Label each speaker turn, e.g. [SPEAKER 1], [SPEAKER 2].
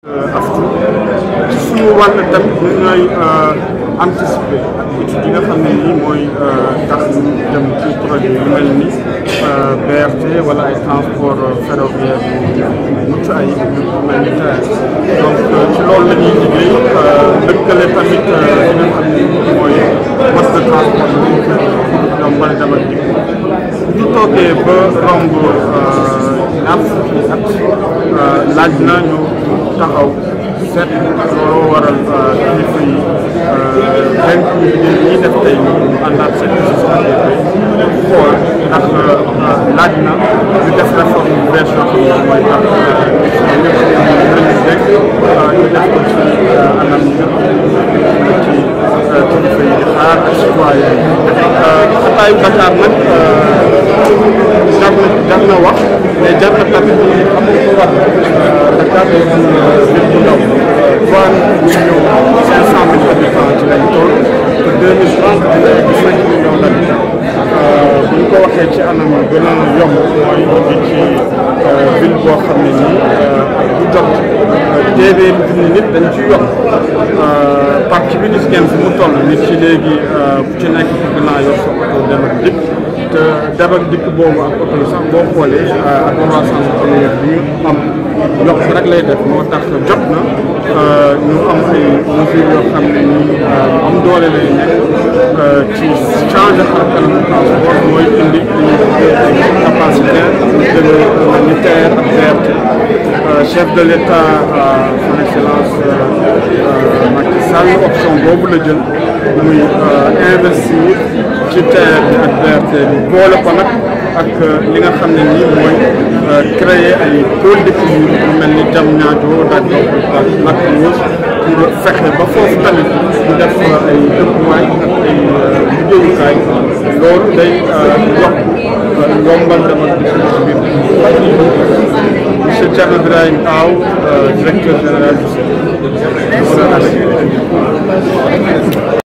[SPEAKER 1] aftu ci suñu wàll tamit ñu ñooy anticiper ak études yi nga xam ne nii mooy tax ñu dem ci projet yu mel ni BRT wala ay transport ferroviaire yu mucc ayib yu mel ni TER donc ci loolu la ñuy liggéey lëkkale tamit li nga xam ne nii mooy mode de transport yi ñoom bari dama dikk ñu toogee ba romb ñaar fukki at laaj na ñu taxaw seet looloo waral kilifa yi dénk ñu ñi def tey ñu àndaat seen société xool ndax laaj na ñu def réforme bu bees yoo xam ne mooy tax ñëpp ñu dénk ñu def ko ci anam yi nga ci kilifa yi di xaar ak citoyen yi xataayu Dakar nag jar na jar na wax mais jar na tamit xam nga ko wax Dakar day am nit bu ndaw trois millions cinq cent mille habitants ci lañ toll te deux mille trente dina egg cinq millions d' habitants bu ñu ko waxee ci anam yu gën a yomb mooy ngi ci ville boo xam ne nii bu jot téeméeri junni nit dañ ci yokk parti bi gis ngeen fi mu toll nit ci léegi ku ci nekk bëgg naa yor sa oto dem ak dikk te dem ak dikk boobu ak oto yi sax boo xoolee ak croissance économique bi ñu am yokk rek lay def moo tax jot na ñu am ay mesures yoo xam ne nii am doole lay nekk ci changer xar kanamu transport mooy indi ay capacité de ni TER ak BRT chef de l' état son excellence Macky Sall option boobu la jël muy investir ci TER bi ak BRT bi boole ko nag ak li nga xam ne nii mooy créer ay pôle d'équilibre yu mel ni Diamniadio daaj ak Lac Rose pour fexe ba foofu tamit ñu def ay dëkkuwaay ak ay liggéeyukaay loolu day yokk yombal dama dikk ci biir monsieur Thierno Birahim Aw directeur général du